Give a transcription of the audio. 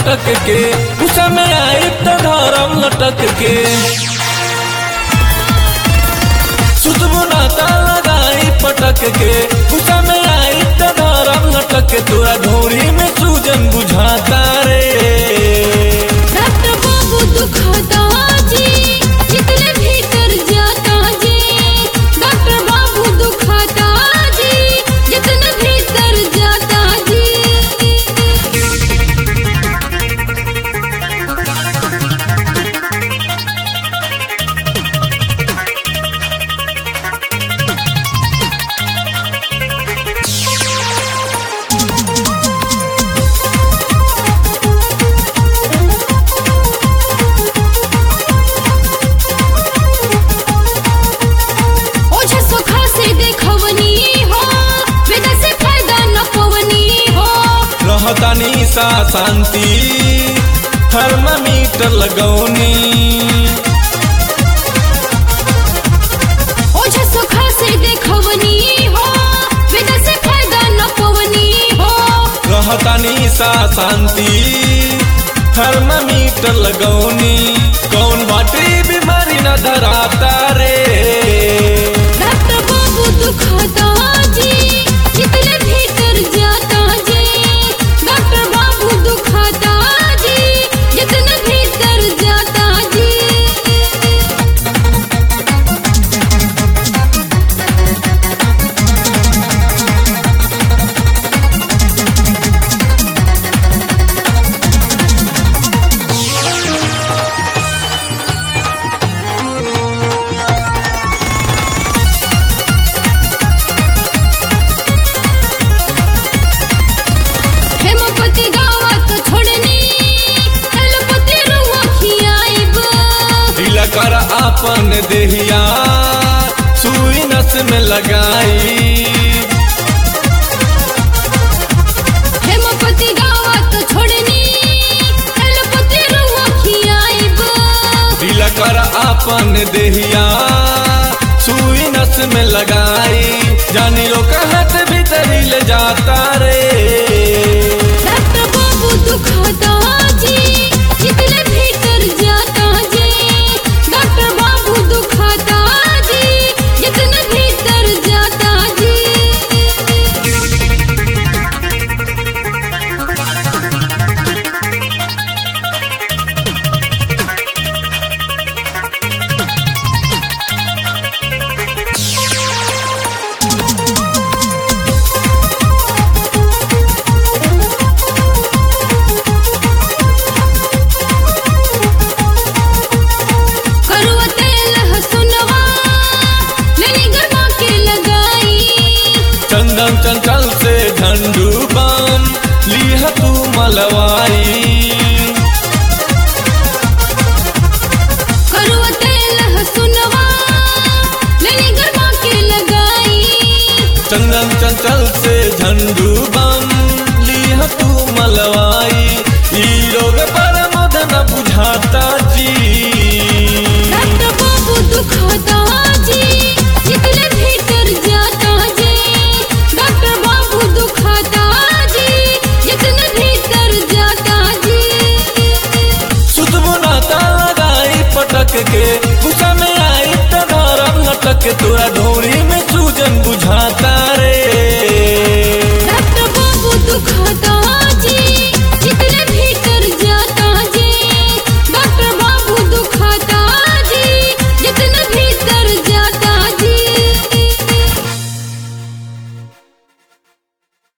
लटक के गुस्सा में आई तो धरम लटक के सुतबो नाता लगाई पटक के गुस्सा में आई तो धरम लटक के तोरा ढोरी में सूजन बुझाता रे डॉक्टर बाबू दुखता जी जितने भीतर जाता जी डॉक्टर बाबू दुखता जी जितने भीतर जाता जी ओझा सुखा से देखवनी हो वेदा से फायदा न पवनी हो रहतानी सा शांति थर्मामीटर लगौनी ओझा सुखा से देखवनी हो वेदा से फायदा न पवनी हो रहतानी सा शांति थर्मामीटर लगौनी कौन बाटे बीमारी न धराता रे डॉक्टर बाबू दुखता जी जितने भीतर जाता जी डॉक्टर बाबू दुखता जी जितने भीतर जाता जी हेमपति गावत छोड़नी हेलपति रुआ खियाइब दिल कर आपन देहिया सुई नस में लगाई हेमपति गावत छोड़नी हेलपति रुआ खियाइब दिल कर आपन देहिया सुई नस में लगाई जानी रो कहत भीतरी ले जाता रे डॉक्टर बाबू दुखता जी जितने भीतर जाता जी डॉक्टर बाबू दुखता जी जितने भीतर जाता जी करुआ तेल हसुनवा लेनी गरमा के लगाई चंदन चंचल से झंडू बम लिह तू मलवाई करुआ तेल हसुनवा लेनी गरमा के लगाई चंदन चंचल से झंडू बम लिह तू मलवाई ई रोग पर मदन बुझाता जी डॉक्टर बाबू दुखता जी जितने भीतर जाता जी डॉक्टर बाबू दुखता जी जितने भीतर जाता जी सुतबो नाता लगाई पटक के गुस्सा में आई तो धरम लटक के तोरा ढोरी में सूजन बुझाता